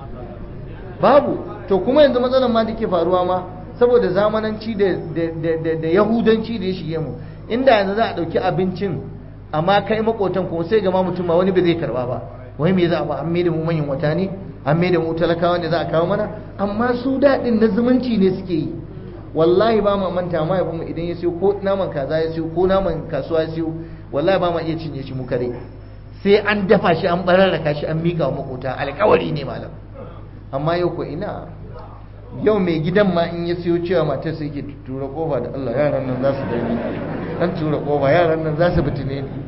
babu to kuma yanzu matsalar ma da ke faruwa ma saboda zamananci da da yahudanci da ya shige mu inda yanzu za a ɗauki abincin amma kai makotan kuma sai ga ma mutum ma wani ba zai karba ba wai me za a ba an mai da mu manyan wata ne an mai da mu talakawa ne za a kawo mana amma su daɗin na zumunci ne suke yi wallahi ba ma manta ma mu idan ya siyo ko naman kaza ya siyo ko naman kasuwa ya siyo wallahi ba ma iya cinye shi mu kare sai an dafa shi an bararraka shi an mika wa makota alkawari ne malam amma yau ko ina yau mai gidan ma in ya siyo cewa matar sai ke tura kofa da Allah yaran nan za su dani dan tura kofa yaran nan za su bitine ni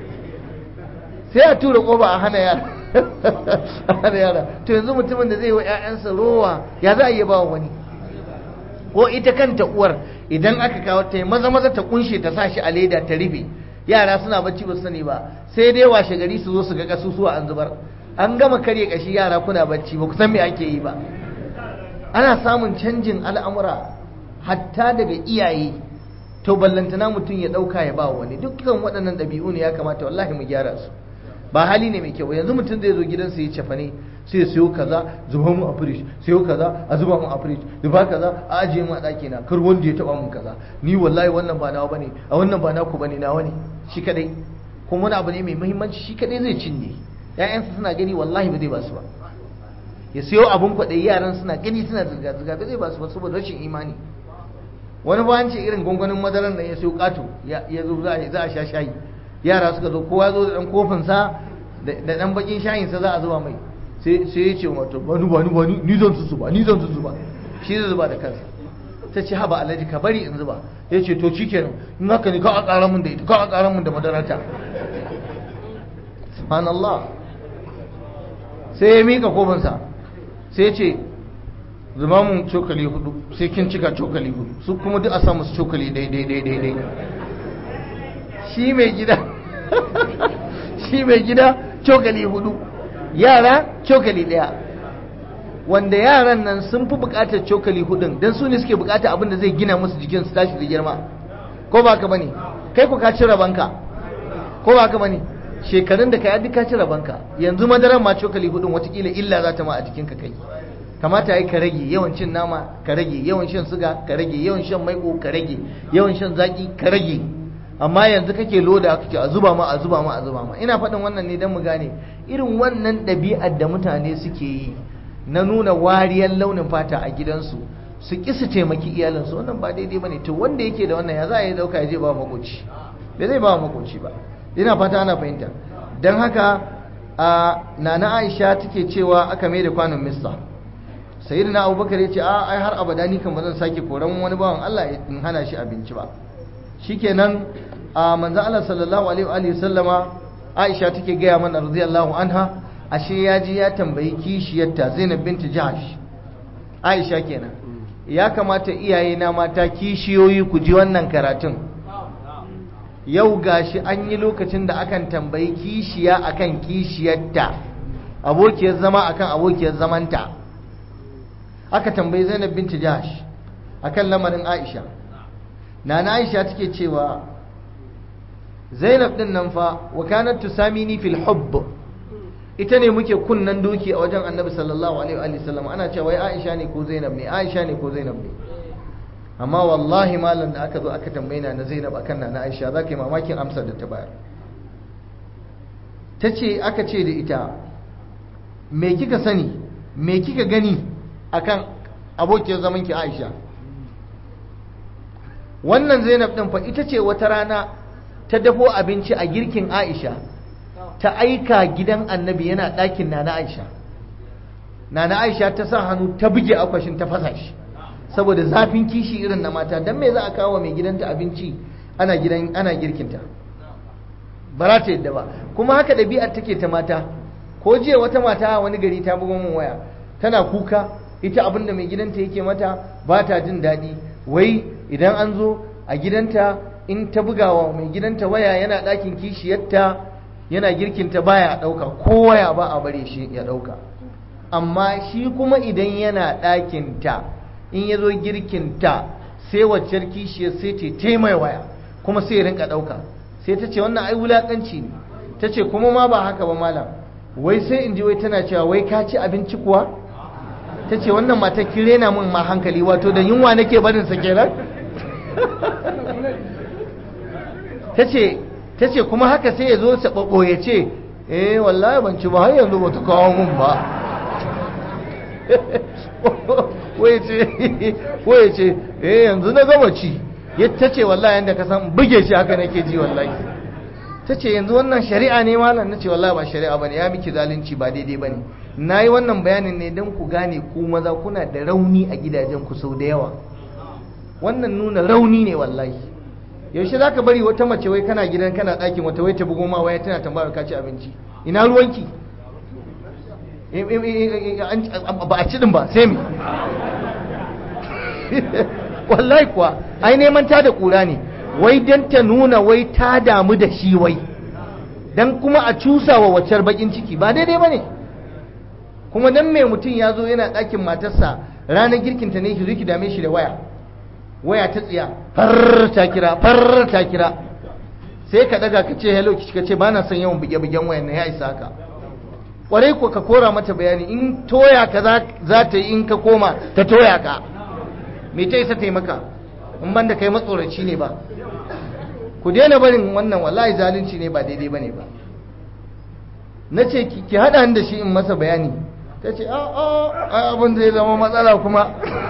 sai a tura kofa a hana yara har yara to yanzu mutumin da zai wa 'ya'yansa rowa ya za a iya ba wani ko ita kanta uwar idan aka kawo ta maza maza ta kunshe ta sa shi a leda ta rufe yara suna bacci ba su sani ba sai dai washe gari su zo su ga kasusuwa an zubar an gama karye kashi yara kuna bacci ba ku san me ake yi ba ana samun canjin al'amura hatta daga iyaye to ballantana mutum ya dauka ya ba wani dukkan waɗannan ɗabi'u ne ya kamata wallahi mu gyara su ba hali ne mai kyau yanzu mutum zai zo gidansa ya cefa ne sai ya siyo kaza zuba mu a fridge siyo kaza a zuba mu a fridge zuba kaza a ajiye mu a ɗaki na kar wanda ya taba mun kaza ni wallahi wannan ba nawa bane a wannan ba naku bane nawa ne shi kadai kuma wani abu ne mai muhimmanci shi kadai zai cinye ƴaƴansa suna gani wallahi ba zai ba su ba ya siyo abun kwaɗayi yaran suna gani suna zirga zirga ba zai ba su ba saboda rashin imani wani ba ce irin gwangwanin madaran da ya siyo kato ya zo za a sha shayi yara suka zo kowa zo da dan kofinsa da dan bakin shayinsa za a zuba mai sai ya ce wato bani bani bani ni zan su zuba ni zan su zuba shi zai zuba da kansa ta ce haba alhaji ka bari in zuba ya ce to shi kenan in haka ne ka a ƙara mun da ita ka a ƙara mun da madarata subhanallah sai ya mika kofinsa sai ya ce zuba mun cokali hudu sai kin cika cokali hudu su kuma duk a samu su cokali daidai daidai daidai shi mai gida shi mai gida cokali hudu yara cokali daya wanda yaran nan sun fi bukatar cokali hudun don su ne suke bukatar abin da zai gina musu jikin su tashi da girma ko ba ka bane kai ku ka ci rabanka ko ba ka bane shekarun da ka yi ka ci rabanka yanzu madaran ma cokali hudun watakila illa za ta ma a jikinka kai kamata yi ka rage yawan cin nama ka rage yawan shan suga ka rage yawan shan maiko ka rage yawan shan zaki ka rage amma yanzu kake loda kake a zuba ma a zuba ma a zuba ma ina faɗin wannan ne don mu gane irin wannan ɗabi'ar da mutane suke yi na nuna wariyar launin fata a gidansu su ƙi su taimaki iyalinsu wannan ba daidai ba ne to wanda yake da wannan ya za a yi ɗauka ya je ba makoci bai zai ba makoci ba ina fata ana fahimta don haka a nana aisha take cewa aka mai da kwanon mista sayyidina abubakar ya ce a ai har abada ni kan ba zan sake koran wani bawan Allah in hana shi abinci ba shikenan a manzon Allah sallallahu alaihi wa sallama Aisha take gaya mana radiyallahu anha ashe ya ji ya tambayi kishiyarta Zainab binti Jahsh Aisha kenan ya kamata iyaye na mata kishiyoyi ku ji wannan karatun yau gashi an yi lokacin da akan tambayi kishiya akan kishiyarta abokiyar zama akan abokiyar zamanta aka tambayi Zainab binti Jahsh akan lamarin Aisha nana Aisha take cewa Zainab din nan fa wa kanat tusamini fil hubb ita ne muke kunnan doki a wajen Annabi sallallahu alaihi wa sallam ana cewa wai Aisha ne ko Zainab ne Aisha ne ko Zainab ne amma wallahi malam da aka zo aka tambaye na na Zainab akan na Aisha zaka yi mamakin amsar da ta bayar tace aka ce da ita me kika sani me kika gani akan abokiyar zaman ki Aisha wannan Zainab din fa ita ce wata rana ta dafo abinci a girkin Aisha ta aika gidan Annabi yana ɗakin Nana Aisha Nana Aisha ta sa hannu ta buge akwashin ta fasa shi saboda zafin kishi irin na mata dan me za a kawo mai gidanta abinci ana gidan ana girkinta ba za ta yadda ba kuma haka ɗabi'ar take ta mata ko jiya wata mata a wani gari ta bugo min waya tana kuka ita abin da mai gidanta yake mata ba ta jin daɗi wai idan an zo a gidanta in ta bugawa mai gidanta waya yana ɗakin kishiyarta yana girkinta baya ɗauka ko waya ba a bare shi ya ɗauka amma shi kuma idan yana ɗakinta in ya zo girkinta sai waccar kishiyar sai ta taimai waya kuma sai ya rinka ɗauka sai ta ce wannan ai wulaƙanci ne ta ce kuma ma ba haka ba malam wai sai in ji wai tana cewa wai ka ci abinci kuwa ta ce wannan matar kire na min ma hankali wato da yunwa nake barin sa kenan ta ce kuma haka sai ya zo saɓaɓo ya ce eh wallahi ban ci ba har yanzu ba ta kawo mun ba waye ce eh yanzu na gama ci ta ce wallahi yadda ka san buge shi haka nake ji wallahi ta ce yanzu wannan shari'a ne malam na ce wallahi ba shari'a ba ne ya miki zalunci ba daidai ba ne na yi wannan bayanin ne don ku gane ku maza kuna da rauni a gidajen ku sau da yawa wannan nuna rauni ne wallahi yaushe za ka bari wata mace wai kana gidan kana ɗakin wata wai ta bugo ma waya tana tambayar ka ci abinci ina ruwanki ba a cidin ba sai mi wallahi kuwa ai neman ta da kura ne wai don ta nuna wai ta damu da shi wai don kuma a cusa wa waccar bakin ciki ba daidai ba ne kuma don mai mutum ya zo yana ɗakin matarsa ranar girkinta ne ki ki dame shi da waya waya ta tsiya far ta kira far ta kira sai ka daga ka ce hello ki ce ba na son yawan buge-bugen wayan na ya isa haka kwarai ko ka kora mata bayani in toya ka za ta yi in ka koma ta toya ka me ta isa taimaka in ban da kai matsoraci ne ba ku daina barin wannan wallahi zalunci ne ba daidai ba ne ba na ce ki haɗa ni da shi in masa bayani ta ce a a abin zai zama matsala kuma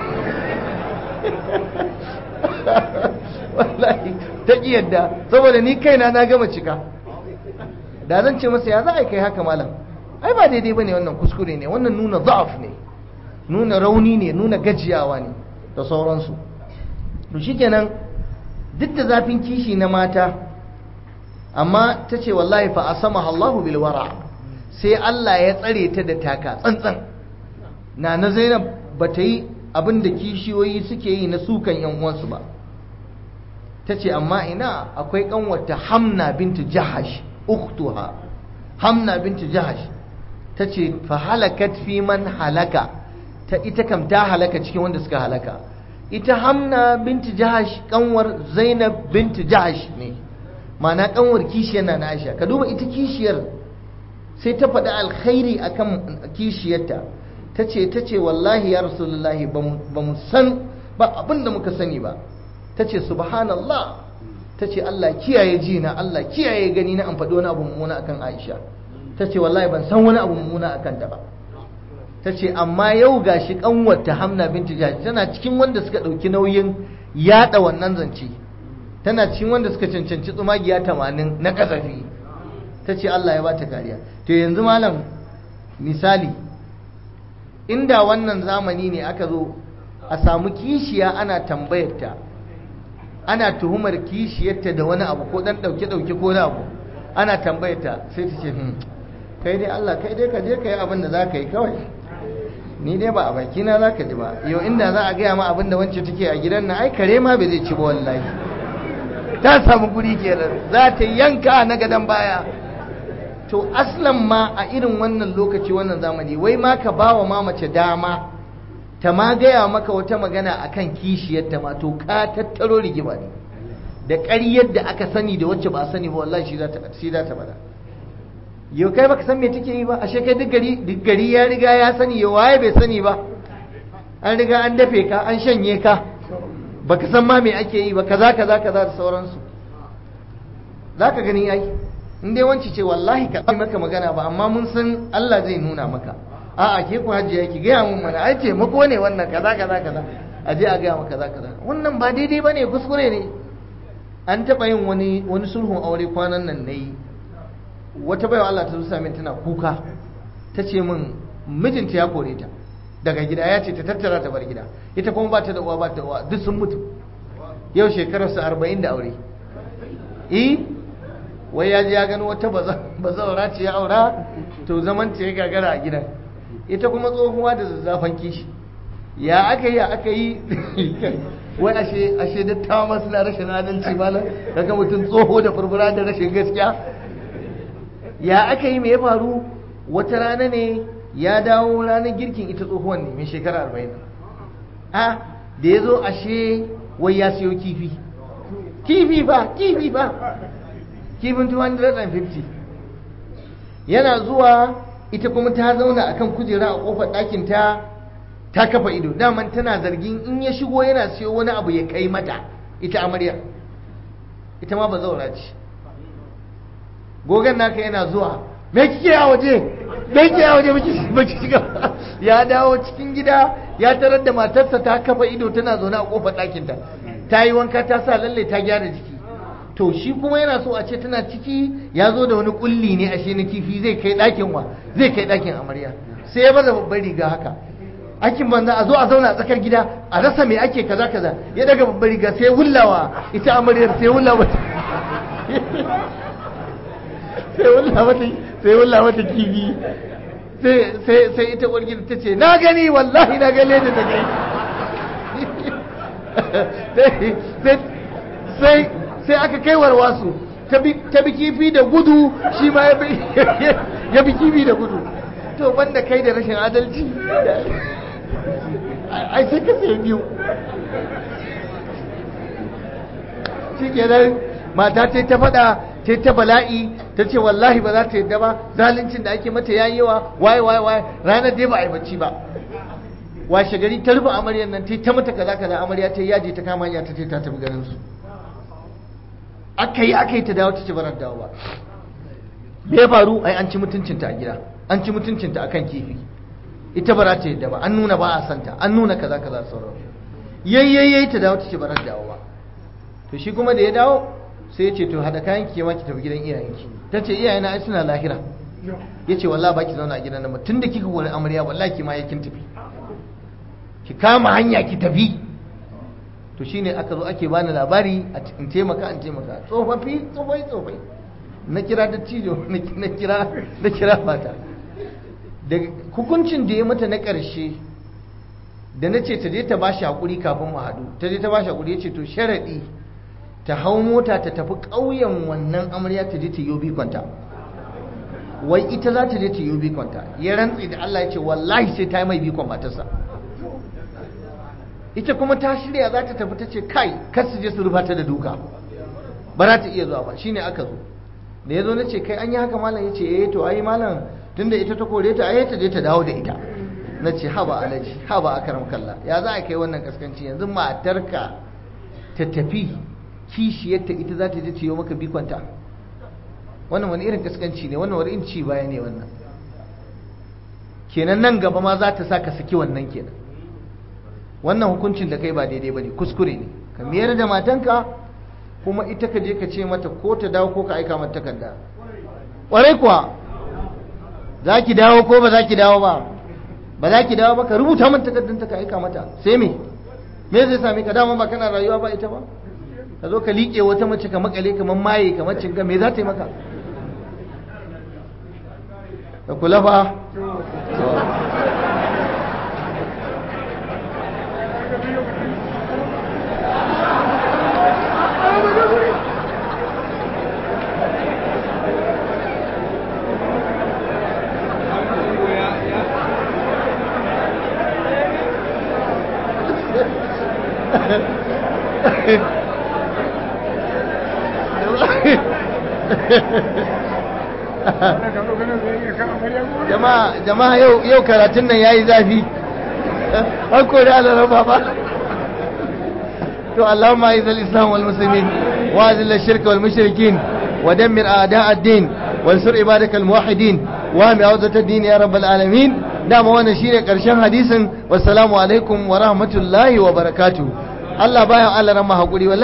wallahi ta ƙi yadda saboda ni kaina na gama cika da zan ce masa ya za a kai haka malam ai ba daidai bane wannan kuskure ne wannan nuna za'af ne nuna rauni ne nuna gajiyawa ne da sauransu to shikenan duk da zafin kishi na mata amma ta ce wallahi fa asama Allahu bil wara sai Allah ya tsare ta da taka tsantsan na na Zainab ba ta yi abin da kishiyoyi suke yi na sukan yan uwansu ba ta ce amma ina akwai kanwata Hamna bintu Jahash ukhtuha Hamna bintu Jahash ta ce fa halakat fi man halaka ta ita kam ta halaka cikin wanda suka halaka ita hamna binti jahash kanwar zainab binti jahash ne mana kanwar kishiyar na aisha ka duba ita kishiyar sai ta faɗi alkhairi akan kishiyarta ta ce ta ce wallahi ya rasulullahi ba mu san ba abin da muka sani ba ta ce subhanallah ta ce allah kiyaye jina allah kiyaye gani na an faɗi wani abu mummuna akan aisha ta ce wallahi ban san wani abu mummuna a kanta ba ta ce amma yau ga shi kanwata hamna binti jahash tana cikin wanda suka ɗauki nauyin yaɗa wannan zance tana cikin wanda suka cancanci tsumagiya tamanin na kasafi ta ce Allah ya ba ta kariya to yanzu malam misali inda wannan zamani ne aka zo a samu kishiya ana tambayarta ana tuhumar kishiyarta da wani abu ko dan dauke-dauke ko na abu ana tambayarta sai ta ce hmm kai dai Allah kai dai ka je ka yi abin da za ka yi kawai ni dai ba a bakina za ka ji ba yau inda za a gaya ma abin da wance take a gidan na ai kare ma bai zai ci ba wallahi ta samu guri kenan za ta yanka na gadon baya to aslan ma a irin wannan lokaci wannan zamani wai ma ka ba wa mamace dama ta ma gaya maka wata magana akan kishiyarta ma to ka tattaro rigima ne da ƙaryar da aka sani da wacce ba a sani ba wallahi shi za ta shi za ta bada yau kai baka san me take yi ba ashe kai duk gari duk gari ya riga ya sani yau waye bai sani ba an riga an dafe ka an shanye ka baka san ma me ake yi ba kaza kaza kaza da sauransu zaka gani ai in dai wanci ce wallahi ka maka magana ba amma mun san Allah zai nuna maka a'a ke ku hajji ki gaya mun mana ai taimako ne wannan kaza kaza kaza a je a gaya maka kaza kaza wannan ba daidai bane kuskure ne an taɓa yin wani wani sulhun aure kwanan nan nayi wata baiwa Allah ta zusa min tana kuka ta ce min mijinta ya kore ta daga gida ya ce ta tattara ta bar gida ita kuma ba ta da uwa ba ta uwa duk sun mutu yau shekararsa arba'in da aure eh wai ya je ya gano wata bazawara ce ya aura to zaman ta ya gagara a gidan ita kuma tsohuwa da zazzafan kishi ya aka yi aka yi wai ashe ashe dattawa masu na rashin adalci malam daga mutum tsoho da furfura da rashin gaskiya ya aka yi mai ya faru wata rana ne ya dawo ranar girkin ita tsohuwan ne mai shekara arba'in a da ya zo ashe wai ya siyo kifi kifi ba kifi ba kifin 250 yana zuwa ita kuma ta zauna akan kujera a kofar ɗakin ta ta kafa ido daman tana zargin in ya shigo yana siyo wani abu ya kai mata ita amaryar ita ma ba zaura ce gogon naka yana zuwa me kike a waje me kike a waje baki shiga ya dawo cikin gida ya tarar da matarsa ta kafa ido tana zaune a kofar ɗakin ta ta yi wanka ta sa lalle ta gyara jiki to shi kuma yana so a ce tana ciki ya zo da wani kulli ne ashe na kifi zai kai ɗakin wa zai kai ɗakin amarya sai ya baza babbar riga haka aikin banza a zo a zauna a tsakar gida a rasa me ake kaza kaza ya daga babbar riga sai wullawa ita amaryar sai wullawa sai wulla mata sai wulla mata kifi sai sai ita uwar gida ta ce na gani wallahi na gane da ta kai sai sai aka kai warwasu ta bi kifi da gudu shi ma ya bi kifi da gudu to banda kai da rashin adalci ai sai ka sai biyu shi kenan mata ce ta faɗa ce ta bala'i ta ce wallahi ba za ta yadda ba zaluncin da ake mata yayi yawa waye waye waye ranar dai ba a yi bacci ba washe gari ta rufe amaryar nan ta ta mata kaza kaza amarya ta yaje ta kama hanya ta ce ta tafi garin su aka yi aka yi ta dawo ta ce barar dawo ba me ya faru ai an ci mutuncinta a gida an ci mutuncinta akan kifi ita ba za ta yadda ba an nuna ba a santa an nuna kaza kaza sauran yayyayyai ta dawo ta ce barar dawo ba to shi kuma da ya dawo sai ya ce to hada kayan ki ma ki tafi gidan iyayenki ta ce iyayena ai suna lahira ya ce wallahi ba ki zauna a gidan nan tun da kika wani amarya wallahi ki ma yakin tafi ki kama hanya ki tafi to shine aka zo ake bani labari in taimaka in taimaka tsofaffi tsofai tsofai na kira da cijo na kira na kira fata da hukuncin da ya mata na ƙarshe da na ce ta je ta bashi hakuri kafin mu haɗu ta je ta bashi hakuri ya ce to sharaɗi ta hau mota ta tafi ƙauyen wannan amarya ta je ta yi bikonta wai ita za ta je ta yi bikonta ya rantsi da Allah ya ce wallahi sai ta yi mai bikon matarsa ita kuma ta shirya za ta tafi ta ce kai kar su je su rufa ta da duka ba za ta iya zuwa ba shine aka zo da ya zo na ce kai an yi haka malam ya ce eh to ai malam tunda ita ta kore ta ai ta je ta dawo da ita na ce haba alaji haba akaram kalla ya za a kai wannan kaskanci yanzu matarka ta tafi kishiyarta ita za ta je ta yi maka bikonta wannan wani irin kaskanci ne wannan wani irin ci baya ne wannan kenan nan gaba ma za ta sa ka saki wannan kenan wannan hukuncin da kai ba daidai ba ne kuskure ne ka miyar da matanka kuma ita ka je ka ce mata ko ta dawo ko ka aika mata takarda ƙwarai kuwa za ki dawo ko ba za ki dawo ba ba za ki dawo ba ka rubuta min takardun ta ka aika mata sai me me zai sami ka dama ba kana rayuwa ba ita ba ka zo ka liƙe wata mace ka makale kamar maye kamar cinga me za ta yi maka ka kula ba jama'a yau karatun nan ya yi zafi an kori alaraba ba to allahumma aizal islam wal muslimin wa azil shirka wal mushrikin wa dammir a'da ad-din wa ansur ibadaka al muwahhidin wa mi awzat ad-din ya rabbal alamin dama wannan shine karshen hadisin wassalamu alaikum wa rahmatullahi wa barakatuh Allah baya Allah ran hakuri